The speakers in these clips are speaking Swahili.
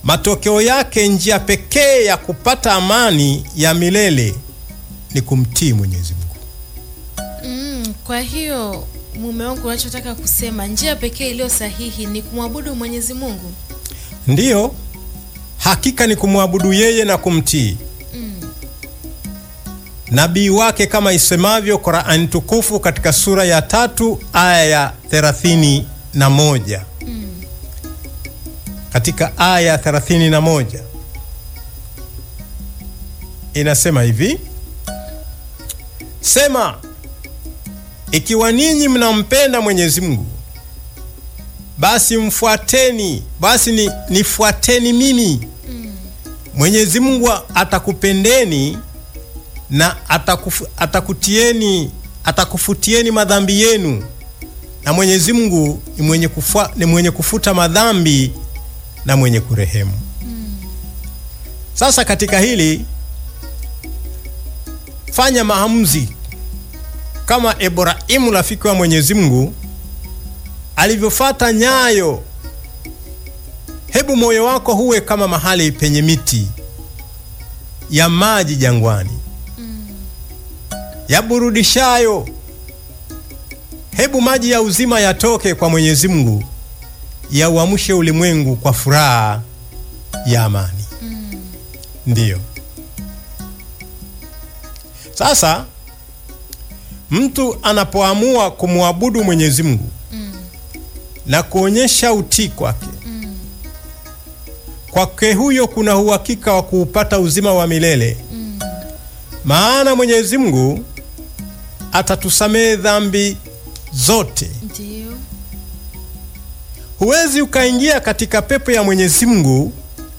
matokeo yake, njia pekee ya kupata amani ya milele ni kumtii Mwenyezi Mungu. Mm, kwa hiyo mume wangu, unachotaka kusema njia pekee iliyo sahihi ni kumwabudu Mwenyezi Mungu? Ndiyo, hakika ni kumwabudu yeye na kumtii nabii wake kama isemavyo Qur'ani tukufu katika sura ya tatu aya ya thelathini na moja katika aya ya thelathini na moja inasema hivi: Sema, ikiwa ninyi mnampenda Mwenyezi Mungu, basi mfuateni, basi ni nifuateni mimi. Mwenyezi Mungu atakupendeni na atakufu, atakutieni atakufutieni madhambi yenu, na Mwenyezi Mungu ni mwenye, kufa, ni mwenye kufuta madhambi na mwenye kurehemu. Sasa katika hili fanya maamuzi kama Ibrahimu rafiki wa Mwenyezi Mungu alivyofata nyayo. Hebu moyo wako huwe kama mahali penye miti ya maji jangwani yaburudishayo. Hebu maji ya uzima yatoke kwa Mwenyezi Mungu, yauamshe ulimwengu kwa furaha ya amani. Ndiyo. Sasa mtu anapoamua kumwabudu Mwenyezi Mungu na kuonyesha utii kwake, kwake huyo kuna uhakika wa kuupata uzima wa milele maana Mwenyezi Mungu atatusamehe dhambi zote. Ndio. Huwezi ukaingia katika pepo ya Mwenyezi Mungu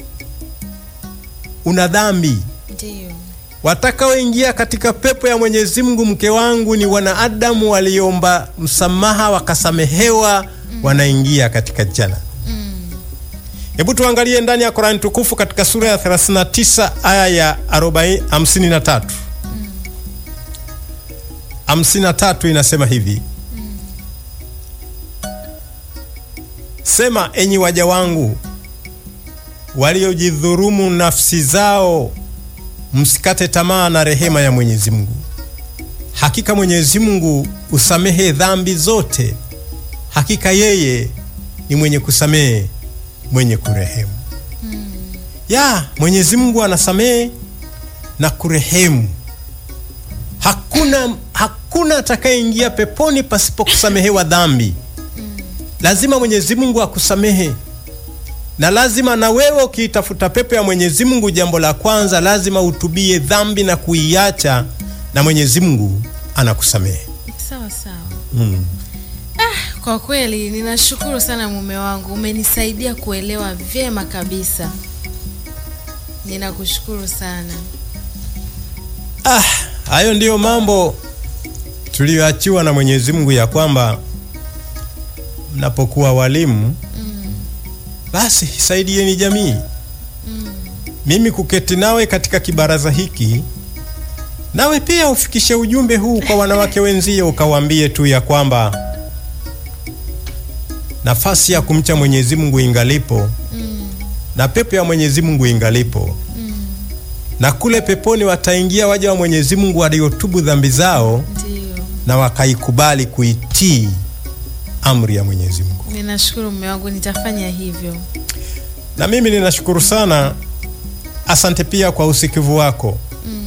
una dhambi. Ndio. Watakaoingia katika pepo ya Mwenyezi Mungu, mke wangu, ni wanaadamu waliomba msamaha wakasamehewa, wanaingia katika jana. Hebu tuangalie ndani ya Qur'ani tukufu katika sura ya 39 aya ya 40 53. 53 inasema hivi: Sema, enyi waja wangu waliojidhurumu nafsi zao, msikate tamaa na rehema ya Mwenyezi Mungu. Hakika Mwenyezi Mungu usamehe dhambi zote, hakika yeye ni mwenye kusamehe mwenye kurehemu. Ya Mwenyezi Mungu anasamehe na kurehemu. Hakuna hakuna atakayeingia peponi pasipo kusamehewa dhambi. Lazima Mwenyezi Mungu akusamehe, na lazima na wewe ukiitafuta pepo ya Mwenyezi Mungu, jambo la kwanza lazima utubie dhambi na kuiacha, na Mwenyezi Mungu anakusamehe. Sawa sawa. Mm. Ah, kwa kweli ninashukuru sana mume wangu, umenisaidia kuelewa vyema kabisa. Ninakushukuru sana. Ah, hayo ndiyo mambo tuliyoachiwa na Mwenyezi Mungu ya kwamba mnapokuwa walimu basi saidieni jamii. Mimi kuketi nawe katika kibaraza hiki, nawe pia ufikishe ujumbe huu kwa wanawake wenzio, ukawaambie tu ya kwamba nafasi ya kumcha Mwenyezi Mungu ingalipo na pepo ya Mwenyezi Mungu ingalipo na kule peponi wataingia waja wa Mwenyezi Mungu waliotubu dhambi zao Ndio. na wakaikubali kuitii amri ya Mwenyezi Mungu. Ninashukuru mume wangu, nitafanya hivyo. Na mimi ninashukuru sana, asante pia kwa usikivu wako.